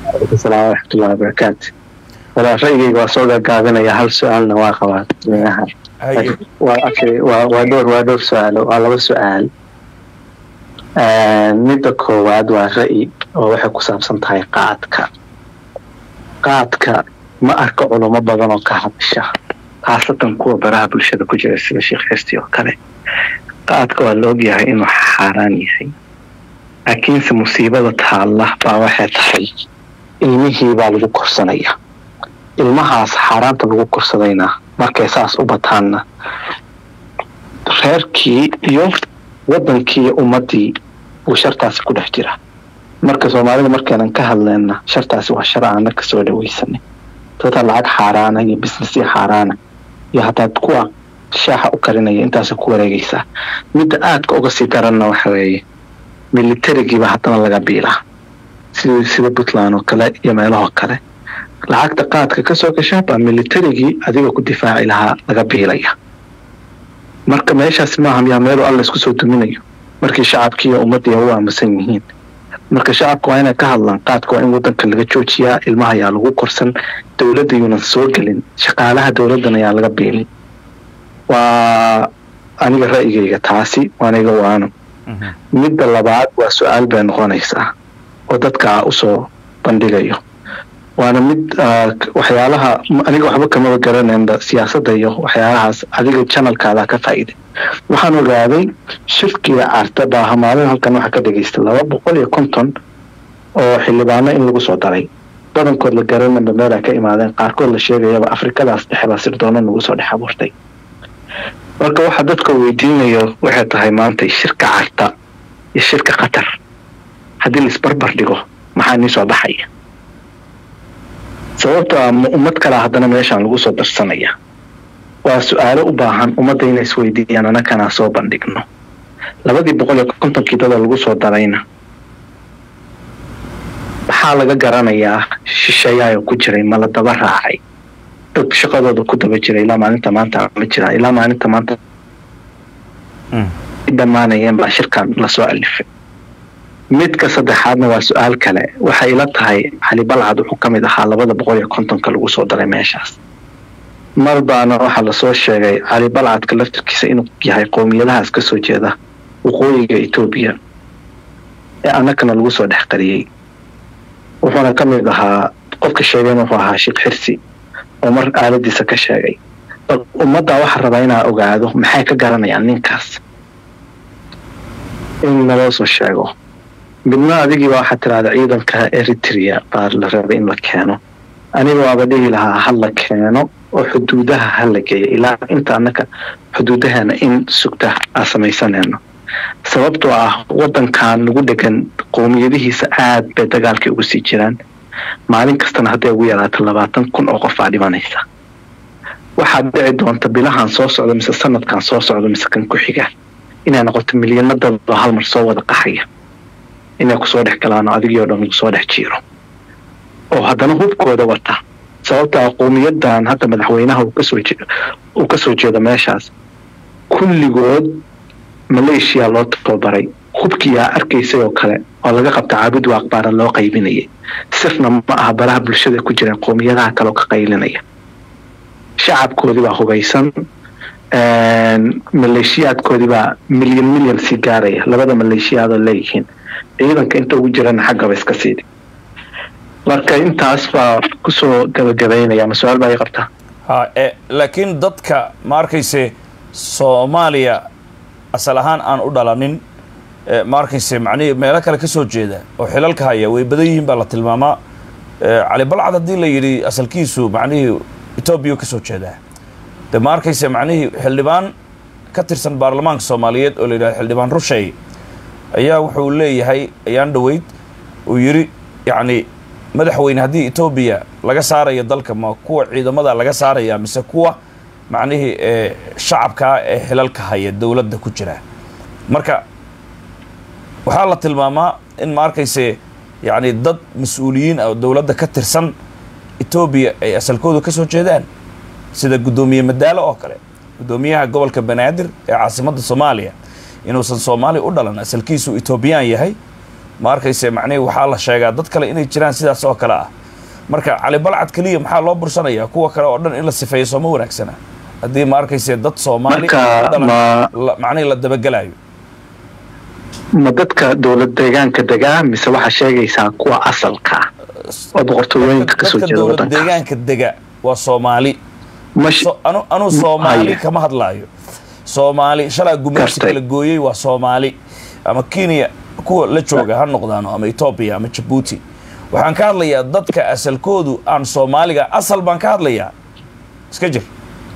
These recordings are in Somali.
asalaam waraxmatullahi wabarakaatu walaa ra'yigayga waa soo gaagaabinaya hal su-aalna waa qabaa dadweynaha haye waa actually waa waa dhowr waa dhowr su-aalo waa laba su-aal midda koowaad waa ra'yi oo waxay ku saabsan tahay qaadka qaadka ma arka culamo badan oo ka hadasha khaasatan kuwa baraha bulshada ku jira sida sheekh xirsi oo kale qaadka waa la ogyahay inuu xaaraan yahay laakiinse musiibada taalla baa waxay tahay ilmihii baa lagu korsanaya ilmahaas xaaraanta lagu korsadayna markay saas u bataanna reerkii iyo wadankii iyo ummadii buu shartaasi ku dhex jira marka soomaalida markaynan ka hadleenna shartaasi waa shar aana kasoo dhawaysanay dadka lacag xaaraana iyo businessya xaaraana iyo hataa kuwa shaaxa u karinaya intaasa ku wareegaysaa midda aadka uga sii daranna waxa weeye militarigiiba haddana laga biilaa sida sida puntland oo kale iyo meelahoo kale lacagta qaadka kasoo gasha baa militarigii adiga ku difaaci lahaa laga biilaya marka meeshaas maaha miyaa meelu alla isku soo duminayo markii shacabkii iyo ummadii u aamusan yihiin marka shacabka waa inay ka hadlaan qaadka waa in wadanka laga joojiyaa ilmaha ayaa lagu korsan dowladda yuunan soo gelin shaqaalaha dowladdan ayaa laga biilin waa aniga ra'yigayga taasi waaniga waano midda labaad waa su-aal bay noqonaysaa oo dadka usoo bandhigayo waana mid waxyaalaha aniga waxba kamaba garanaynba siyaasadda iyo waxyaalahaas adiga janalkaada ka faa'iiday waxaan ogaaday shirkiga carta baaha maalin halkan waxaa ka dhagaystay laba boqol iyo konton oo xildhibaano in lagu soo daray badankood la garananba meelay ka imaadeen qaarkood la sheegayaba afrikadaas dhexe baa sirdoona nagu soo dhex abuurtay marka waxa dadka weydiinayo waxay tahay maanta shirka carta iyo shirka qatar haddii laisbarbar dhigo maxaa nii soo baxaya sababto a ummad kalea haddana meeshaan lagu soo darsanaya waa su-aalo u baahan ummadda inay isweydiiyaan anakanaa soo bandhigno labadii boqol iyo kontonkii dada lagu soo darayna maxaa laga garanayaa shisheeyaayoo ku jiray ma la daba raacay dad shaqadooda ku daba jira ilaa maalinta maanta ma jira ilaa maalinta maanta dhammaanayeen baa shirkan lasoo alifay midka saddexaadna waa su-aal kale waxay ila tahay cali balcad wuxuu ka mid ahaa labada boqol iyo kontonka lagu soo daray meeshaas mar baana waxaa lasoo sheegay cali balcadka laftirkiisa inuu yahay qowmiyadahaas kasoo jeeda waqooyiga etoobiya ee annagana lagu soo dhex qariyey wuxuuna ka mid ahaa qofka sheegayna wuxuu ahaa sheekh xirsi oo mar aaladiisa ka sheegay bal ummaddaa waxaa rabaa inaa ogaado maxay ka garanayaan ninkaas in naloo soo sheego midna adigiiba waxaa tiraahda ciidanka eritrea baa la rabay in la keeno aniga waaba dhihi lahaa ha la keeno oo xuduudaha ha la geeyo ilaa inta annaka xuduudaheena in sugta aa samaysanayno sababtoo ah wadankan nagu dhegan qowmiyadihiisa aad bay dagaalkay ugu sii jiraan maalin kastana hadday ugu yaraato labaatan kun oo qof baa dhimanaysa waxaad dhici doonta bilahan soo socda mise sanadkan soo socda mise kan ku xiga inay noqoto milyano dad oo hal mar soo wada qaxaya inay kusoo dhex galaan oo adigii o dhan lagu soo dhex jiiro oo haddana hubkooda wata sababtaa qowmiyadan hadda madaxweynaha uu kasoo jeedo meeshaas kulligood maleeshiya loo tababaray hubkiyaa arkaysay oo kale oo laga qabta caabud waa aqbaara loo qaybinayay sirna ma aha baraha bulshada ku jireen qowmiyadaha kale oo ka qaylinaya shacabkoodii baa hubaysan maleeshiyaadkoodii baa milyan milyan sii gaaraya labada maleeshiyaadoo leeyihiin ciidanka inta ugu jirana xaggaba iska siidi marka intaas baa kusoo gabagabaynaya ma su-aal baa ii qabtaa ha e laakiin dadka ma arkayse soomaaliya asal ahaan aan u dhalanin ma arkayse macnihii meelo kale ka soo jeeda oo xilalka haya way badan yihiin baa la tilmaamaa cali balcad haddii la yidhi asalkiisu macnihii etoobiya ka soo jeedaa de ma arkayse macnihii xildhibaan ka tirsan baarlamaanka soomaaliyeed oo la yidhahdo xildhibaan rushay ayaa wuxuu leeyahay ayaan dhoweyd uu yidhi yacni madaxweyne haddii etoobiya laga saarayo dalka ma kuwa ciidamada laga saaraya mise kuwa macnihii shacabkaa ee xilalka haya dowladda ku jira marka waxaa la tilmaamaa in ma arkayse yacni dad mas-uuliyiin ah oo dowladda ka tirsan etoobiya ay asalkooda ka soo jeedaan sida guddoomiye madaalo oo kale guddoomiyaha gobolka banaadir ee caasimadda soomaaliya inuusan soomaaliya u dhalan asalkiisu etoobiyaan yahay ma arkayse macnihi waxaa la sheegaa dad kale inay jiraan sidaas oo kale ah marka cali balcad keliya maxaa loo bursanayaa kuwa kale oo dhan in la sifeeyo sooma wanaagsana haddii ma arkayse dad soomaali Marka, u dhalan ma- la- macnihi la dabagelayo ma dadka dowlad deegaanka degaa mise waxaa sheegaysaa kuwa asalka ah oo boqortooyooyinka kasoo dadka jeeda dowlad wadanka deegaanka dega waa soomaali mash So- anu anu soomaali haya. kama hadlaayo soomaali shalaa gumaysi Gartay. kala gooyey waa soomaali ama kenya kuwa la jooga ha noqdaano ama etoobiya ama jabuuti waxaan ka hadlayaa dadka asalkoodu aan soomaaliga asal baan ka hadlayaa iska jir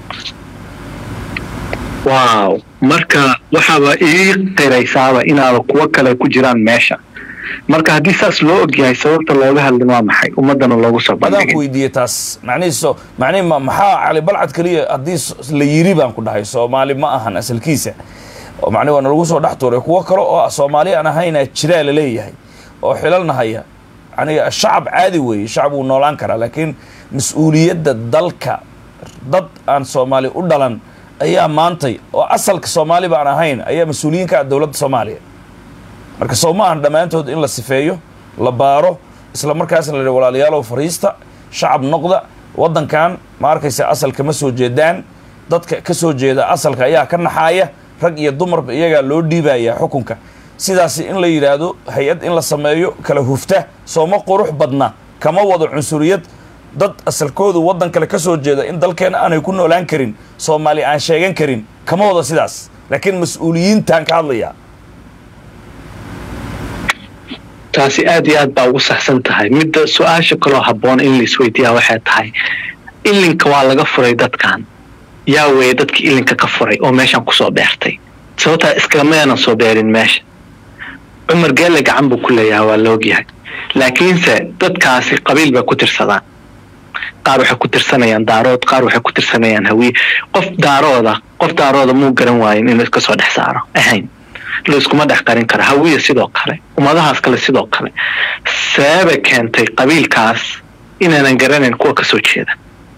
wow marka waxaaba ii qiraysaaba inaaba kuwo kale ku jiraan meesha marka haddii saas loo ogyahay sababta looga hadlin waa maxay ummadana loogu soo adaan ku bandhigin weydiiyey taas macnihi so macnihi ma maxaa cali balcad keliya haddii s- la yiri baan ku dhahay soomaali ma ahan asalkiisa oo macnihi waa nalagu soo dhex tuuray kuwo kale oo ah soomaali aan ahaynaa jiraa la leeyahay oo xilalna haya yani shacab caadi weeye shacab wuu noolaan karaa laakiin mas-uuliyadda dalka dad aan soomaali u dhalan ayaa maantay oo asalka soomaali baan ahayn ayaa mas-uuliyiin ka ah dowladda soomaaliya marka soo ma ahan dhammaantood in la sifeeyo la baaro isla markaasna la yidhi walaalayaalow fariista shacab noqda waddankan ma arkaysa asalka ma soo jeedaan dadka ka soo jeeda asalka ayaa ka naxaaya rag iyo dumarba iyagaa loo dhiibaya xukunka sidaasi in la yidhaahdo hay-ad in la sameeyo kala hufta sooma qurux badna kama wado cunsuriyad dad asalkoodu waddan kale ka soo jeeda in dalkeena aanay ku noolaan karin soomaali aan sheegan karin kama wado sidaas laakiin mas-uuliyiintaan ka hadlayaa taasi aad iyo aad baa ugu saxsan tahay midda su-aasha kaloo habboon in laisweydiiyaa waxay tahay ilinka waa laga furay dadkan yaa weeye dadkii ilinka ka furay oo meeshan kusoo beertay sababtaa iskamayaanan soo beerin meesha cumar geelle gacan buu ku leeyahay waa la ogyahay laakiinse dadkaasi qabiil bay ku tirsadaan qaar waxay ku tirsanayaan daarood qaar waxay ku tirsanayaan hawiye qof daarooda qof daarooda muu garan waayin inuu iska soo dhex saaro ahayn layskuma dhex qarin kara hawiye sidoo kale ummadahaas kale sidoo kale seebe keentay qabiilkaas inaanan garanayn kuwa kasoo jeeda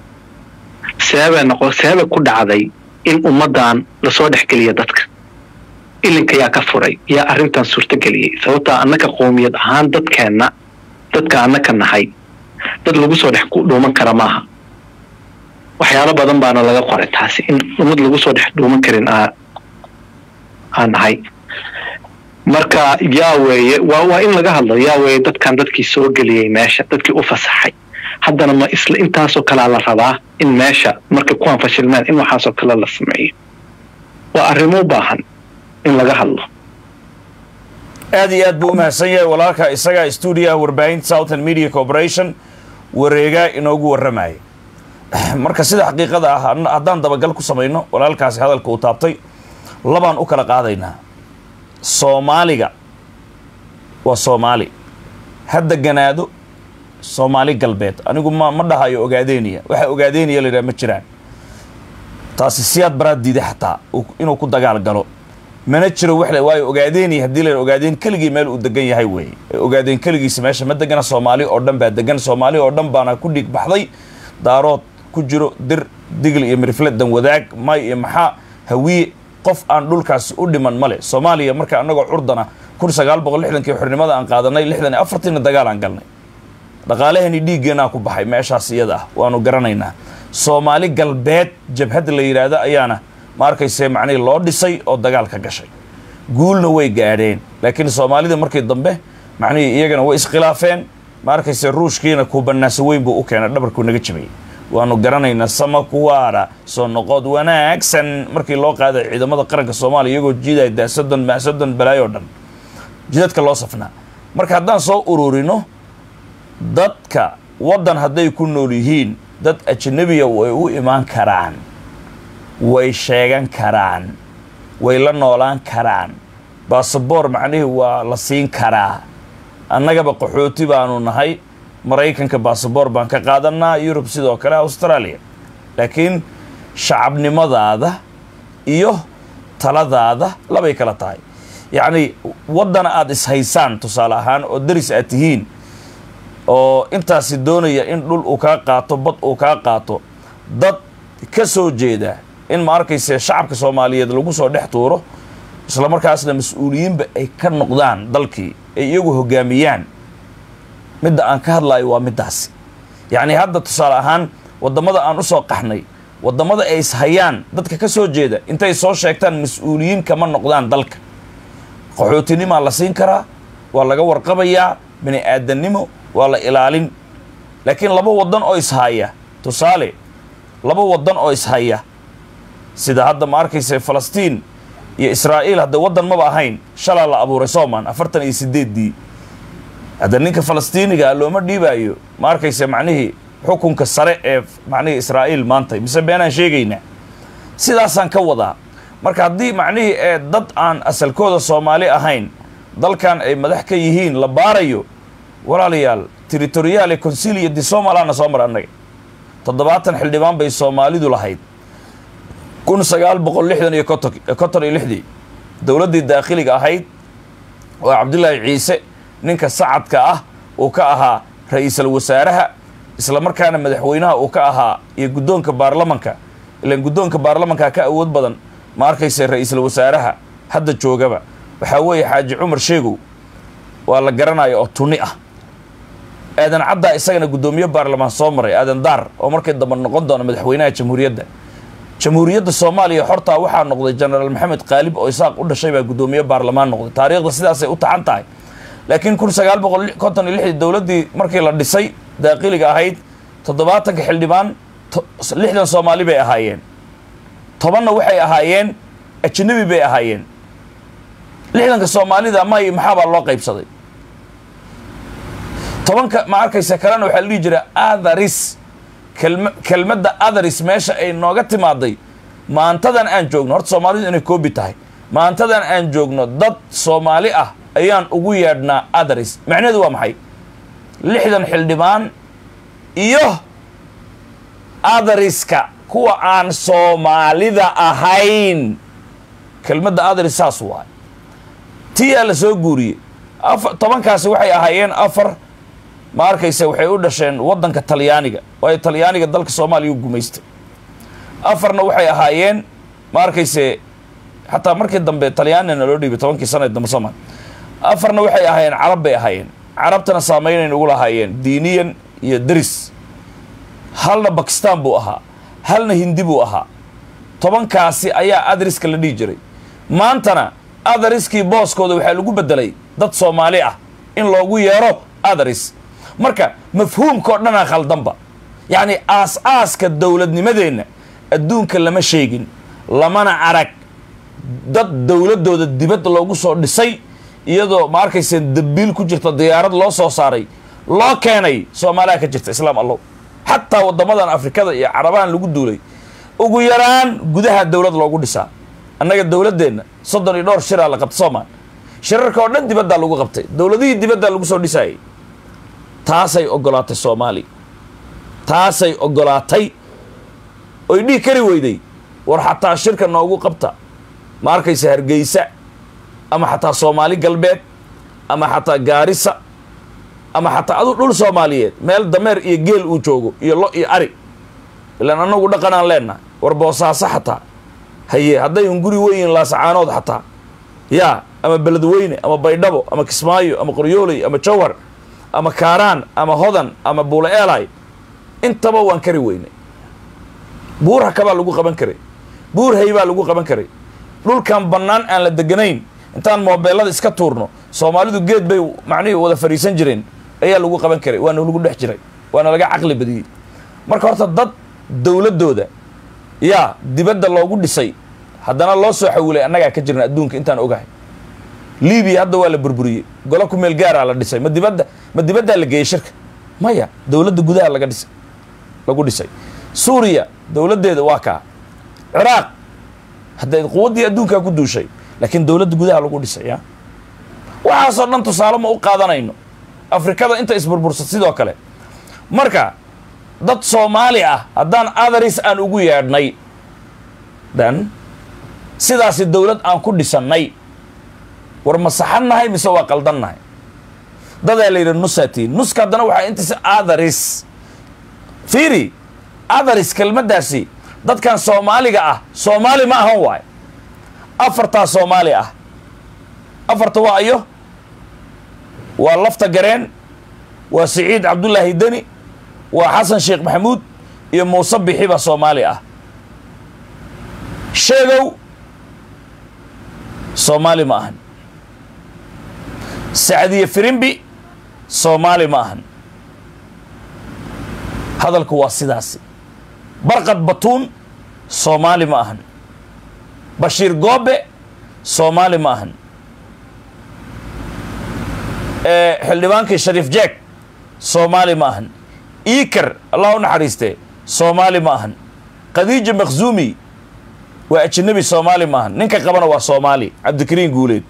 seebe noqo seebe ku dhacday in ummadan lasoo dhexgeliya dadka ilinka yaa ka furay yaa arrintan suurtageliyey sababtaa annaka qowmiyad ahaan dadkeenna dadka annaka nahay dad lagu soo dhex dhuuman kara maaha waxyaalo badan baana laga qoray taasi in ummad lagu soo dhex dhuuman karin aan nahay marka yaa weeye waa waa in laga hadlo yaa weeye dadkan dadkii soo geliyey meesha dadkii u fasaxay haddana ma isla intaasoo kalea la rabaa in meesha markay kuwaan fashilmeen in waxaasoo kale la sameeyo waa arrimo u baahan in laga hadlo aad iyo aad buu u mahadsan yahay walaalka isagaa stuudiyaha warbaahinta southern media corporation wareegaa inoogu warramaya marka sida xaqiiqada ah haddaan dabagal ku samayno walaalkaasi hadalka uu taabtay labaan u kala qaadaynaa soomaaliga waa soomaali ha deganaado soomaali galbeed anigu ma ma dhahayo ogaadeeniya waxa ogaadeeniya la yidhaha ma jiraan taasi siyaad baraad diiday xataa inuu ku dagaal galo mana jiro wax le waayo ogaadeeniya haddii la ogaadeen keligii meel uu degan yahay weeye ogaadeen keligiisa meesha ma degana soomaali oo dhan baa degan soomaali oo dhan baana ku dhiig baxday daarood ku jiro dir digl iyo mirifle dan wadaag may iyo maxaa hawiye qof aan dhulkaasi u dhiman male soomaaliya marka annagoo curdana kun sagaal boqol lixdankii xornimada aan qaadanay lixdan iyo afartiina dagaal aan galnay dhaqaalaheeni dhiiggeenaa ku baxay meeshaas iyada ah waanu garanaynaa soomaali galbeed jabhadda la yidhaahdo ayaana ma arkayse macnihii loo dhisay oo dagaal ka gashay guulna way gaadheen laakiin soomaalida markii dambe macnihii iyagana way iskhilaafeen ma arkayse ruushkiina kubanaaso weyn buu u keenay dhabarkuu naga jabiyey waanu garanaynaa samakuwaara soo noqod wanaagsan markii loo qaaday ciidamada qaranka soomaaliya iyagoo jiidaya daasodon maasodon balaayo dhan jidadka loo safnaa marka haddaan soo ururino dadka waddan hadday ku nool yihiin dad ajnabiya way u imaan karaan way sheegan karaan way la noolaan karaan baasaboor macnihii waa la siin karaa annagaba qaxooti baanu nahay maraykanka baasaboor baan ka qaadanaa yurub sidoo kale australia laakiin shacabnimadaada iyo taladaada labay kala tahay yacni waddana aada ishaysaan tusaale ahaan oo daris aad tihiin oo intaasi doonaya in dhul uu kaa qaato bad uu kaa qaato dad ka soo jeeda in ma arkayse shacabka soomaaliyeed lagu soo dhex tuuro isla markaasna mas-uuliyiinba ay ka noqdaan dalkii ay iyagu hogaamiyaan midda aan ka hadlayo waa middaasi yacni hadda tusaale ahaan waddamada aan u soo qaxnay waddamada ay ishayaan dadka ka soo jeeda intay soo sheegtaan mas-uuliyiin kama noqdaan dalka qaxootinimaa la siin karaa waa laga warqabayaa bini aadannimo waa la ilaalin laakiin laba waddan oo ishaya tusaale laba waddan oo ishaya sida hadda ma arkaysa falastiin iyo israa'iil hadda waddan maba ahayn shalaa la abuuray soomaan afartan iyo sideeddii hadda ninka falastiiniga looma dhiibaayo ma arkaysa macnihii xukunka sare ee macnihii israa'iil maanta mise beenaan sheegaynaa sidaasaan ka wadaa marka haddii macnihii ee dad aan asalkooda soomaali ahayn dalkan ay madax ka yihiin la baarayo walaalayaal territoriyaale consilia di somalana soo mar annaga toddobaatan xildhibaan bay soomaalidu lahayd kun sagaal boqol lixdan iyo konton konton iyo lixdii dowladdii daakhiliga ahayd oo cabdullaahi ciise ninka sacadka ah uu ka ahaa ra-iisul wasaaraha isla markaana madaxweynaha uu ka ahaa iyo guddoonka baarlamanka ilaan guddoonka baarlamanka ka awood badan ma arkaysa ra-iisul wasaaraha hadda joogaba waxaa weeye xaaji cumar sheegow waa la garanaya oo tuni ah aadan caddaa isagana guddoomiye baarlamaan soo maray aadan daar oo markii dambe noqon doona madaxweynaha jamhuuriyadda jamhuuriyadda soomaaliya xortaa waxaa noqday jenaraal maxamed qaalib oo isaaq u dhashay baa guddoomiye baarlamaan noqday taariikhda sidaasay u taxan tahay laakiin kun sagaal boqol konton iyo lixdii dowladdii markii la dhisay daaqiliga ahayd toddobaatanka xildhibaan lixdan soomaali bay ahaayeen tobanna waxay ahaayeen ajnabi bay ahaayeen lixdanka soomaalida may maxaabaa loo qaybsaday tobanka ma arkaysa kalena waxaa la dhihi jira atharis kelma kelmadda atharis meesha ay nooga timaaday maantadan aan joogno horta soomaalidu inay koobi tahay maantadan aan joogno dad soomaali ah ayaan ugu yeedhnaa atharis macnaheedu waa maxay lixdan xildhibaan iyo athariska kuwa aan soomaalida ahayn kelmadda atharis saas waay tiyaa la soo guuriyey afa tobankaasi waxay ahaayeen afar ma arkayse waxay u dhasheen waddanka talyaaniga waayo talyaaniga dalka soomaaliya u gumaystay afarna waxay ahaayeen ma arkayse xataa markii dambe talyaanina loo dhiibay tobankii sana dambe soomaali afarna waxay ahaayeen carab bay ahaayeen carabtana saameynayn ugu lahaayeen diiniyan iyo deris halna bakistan buu ahaa halna hindi buu ahaa tobankaasi ayaa adriska la dhihi jiray maantana athariskii booskooda waxaa lagu bedelay dad soomaali ah in loogu yeero atharis marka mafhuumka oo dhanaa khaldanba yacni aas-aaska dowladnimadeenna adduunka lama sheegin lamana arag dad dowladdooda dibad loogu soo dhisay iyadoo ma arkayseen dabiil ku jirta diyaarad loo soo saaray loo keenay soomaaliya ka jirta islaam allow xataa waddamadan afrikada iyo carabahan lagu duulay ugu yaraan gudaha dowlad loogu dhisaa annaga dowladdeenna soddon iyo dhowr shiraa la qabtay soomaal shirarka oo dhan dibaddaa lagu qabtay dowladihii dibaddaa lagu soo dhisaayay taasay oggolaatay soomaaliya taasay oggolaatay oy dhihi kari weyday war xataa shirka noogu qabta ma arkaysa hargeysa ama xataa soomaali galbeed ama xataa gaarisa ama xataa adu dhul soomaaliyeed meel dameer iyo geel uu joogo iyo lo iyo ari ilaan annagu dhaqanaan leennahay war boosaaso xataa haye hadday hunguri weyiin laasacaanood xataa yaa ama beledweyne ama baydhabo ama kismaayo ama qoryooley ama jawhar ama kaaraan ama hodan ama buule eelay intaba waan kari weynay buur hakabaa lagu qaban karay buur hay baa lagu qaban karay dhulkan bannaan aan la deganayn intaan moobeelada iska tuurno soomaalidu geed bay macnihii wada fadhiisan jireen ayaa lagu qaban karay waana lagu dhex jiray waana laga caqli badiyey marka horta dad dowladdooda yaa dibadda loogu dhisay haddana loo soo xawilay annagaa ka jirna adduunka intaan ogahay libiya hadda waa la burburiyey golo ku meel gaaraa la dhisay ma dibadda ma dibaddaa la geeyey shirka maya dowladda gudaha laga dhisay lagu dhisay suuriya dowladdeeda waa kaa ciraaq hadday quwaddii adduunkaa ku duushay laakiin dowladda gudaha lagu dhisay ya waxaasoo dhan tusaale ma u qaadanayno afrikada inta isburbursa sidoo kale marka dad soomaali ah haddaan atharis aan ugu yeedhnay dan sidaasi dowlad aan ku dhisannay war ma saxannahay mise waa qaldannahay dadaa la yidhi nusatiin nuska haddana waxaa intiisa atharis fiiri atharis kelmaddaasi dadkan soomaaliga ah soomaali ma ahan waayo afartaa soomaali ah afarta waa ayo waa lafta gareen waa siciid cabdullaahi deni waa xasan sheekh maxamuud iyo muuse bixi baa soomaali ah sheegow soomaali ma ahan sacdiye firimbi soomaali ma ahan hadalku waa sidaasi barqad batuun soomaali ma ahan bashiir goobe soomaali ma ahan xildhibaankii shariif jeeg soomaali ma ahan iikar allah u naxariiste soomaali ma ahan khadiija makhzuumi waa ajanabi soomaali ma ahan ninka qabana waa soomaali cabdikariin guuleed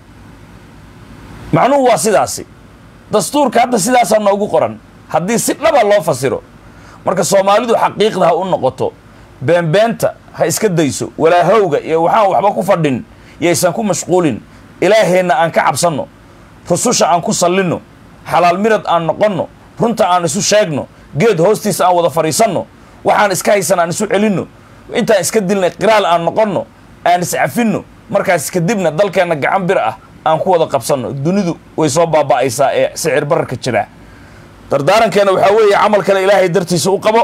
macnuhu waa sidaasi dastuurka hadda sidaasaa noogu qoran haddii si dhaba loo fasiro marka soomaalidu xaqiiqda ha u noqoto beenbeenta ha iska dayso walaahowga iyo waxaan waxba ku fadhin yaysan ku mashquulin ilaaheenna aan ka cabsanno rususha aan ku sallinno xalaal mirad aan noqonno runta aan isu sheegno geed hoostiisa aan wada fadhiisanno waxaan iska haysan aan isu celinno intaan iska dilnay qiraal aan noqonno aan iscafinno markaas kadibna dalkeenna gacan bir ah aan ku wada qabsanno dunidu way soo baaba'aysaa ee sicir bararka jira dardaarankeena waxaa weeye camal kale ilaahay dartiisa u qabo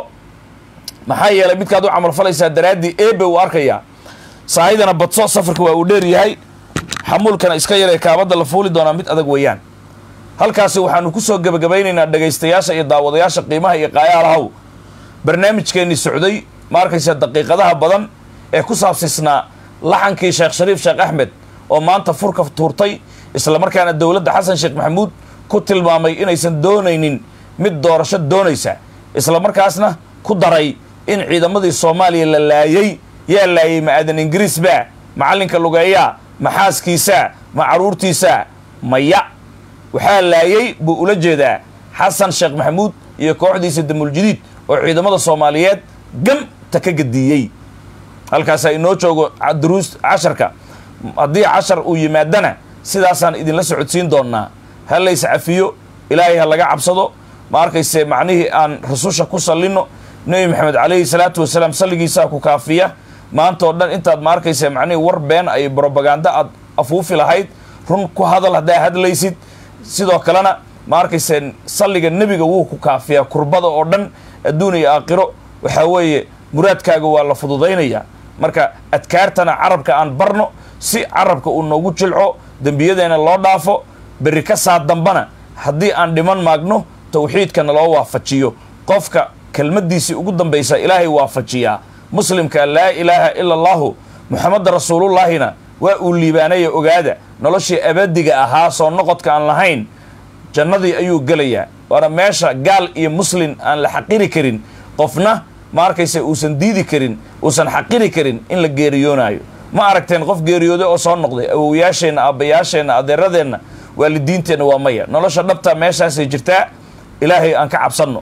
maxaa yeelay midkaad u camal falaysaa daraaddii eebe uu arkayaa saahidana badso safarka waa uu dheer yahay xamuulkana iska yaree kaabadda la fuuli doonaa mid adag weeyaan halkaasi waxaanu ku soo gebagabaynaynaa dhegaystayaasha iyo daawadayaasha qiimaha iyo qaayaalahaw barnaamijkeennii socday ma arkaysa daqiiqadaha badan ee ku saabsisnaa laxankii sheekh shariif sheekh axmed oo maanta furka tuurtay islamarkaana dowladda xasan sheekh maxamuud ku tilmaamay inaysan doonaynin mid doorasho doonaysa islamarkaasna ku daray in ciidamadii soomaaliya la laayey yaa laayey ma aadan ingiriisba macallinka lugeeyaa ma xaaskiisa ma carruurtiisa maya waxaa laayey buu ula jeedaa xasan sheekh maxamuud iyo kooxdiisa damuuljidiid oo ciidamada soomaaliyeed gamta ka gadiiyey halkaasaa inoo joogo duruus casharka haddii cashar uu yimaadana sidaasaan idinla socodsiin doonnaa ha lays cafiyo ilaahay ha laga cabsado ma arkayse macnihii aan rasusha ku sallinno nebi maxamed calayhi salaatu wasalaam salligiisaa ku kaafiya maanta oo dhan intaad ma arkayse macnihii war been ay brobaganda aad afuufi lahayd run ku hadal haddaa hadlaysid sidoo kalena ma arkayse salliga nebiga wuu ku kaafiyaa kurbada oo dhan adduun iyo aakhiro waxaa weeye muraadkaaga waa la fududaynayaa marka adkaartana carabka aan barno si carabka uu noogu jilco dembiyadeena loo dhaafo berri ka saa dambana haddii aan dhiman maagno tawxiidkana loo waafajiyo qofka kelmaddiisii ugu dambaysa ilaahay waafajiyaa muslimka laa ilaaha ila allahu muxameda rasuulullaahina waa uu liibaanaya ogaada noloshii abadiga ahaa soo noqodka aan lahayn jannadii ayuu gelayaa waana meesha gaal iyo muslin aan la xaqiri karin qofna ma arkayse uusan diidi karin uusan xaqiri karin in la geeriyoonaayo ma aragteen qof geeriyooday oo soo noqday awowayaasheenna aabbayaasheenna adeeradeenna waalidiinteenna waa maya nolosha dhabta meeshaasay jirtaa ilaahay aan ka cabsanno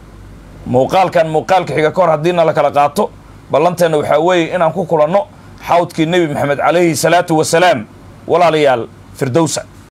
muuqaalkan muuqaalka xiga ka hor haddiina la kala qaato ballanteenna waxaa weeye inaan ku kulanno xawdkii nebi maxamed calayhi salaatu wasalaam walaalayaal firdowsa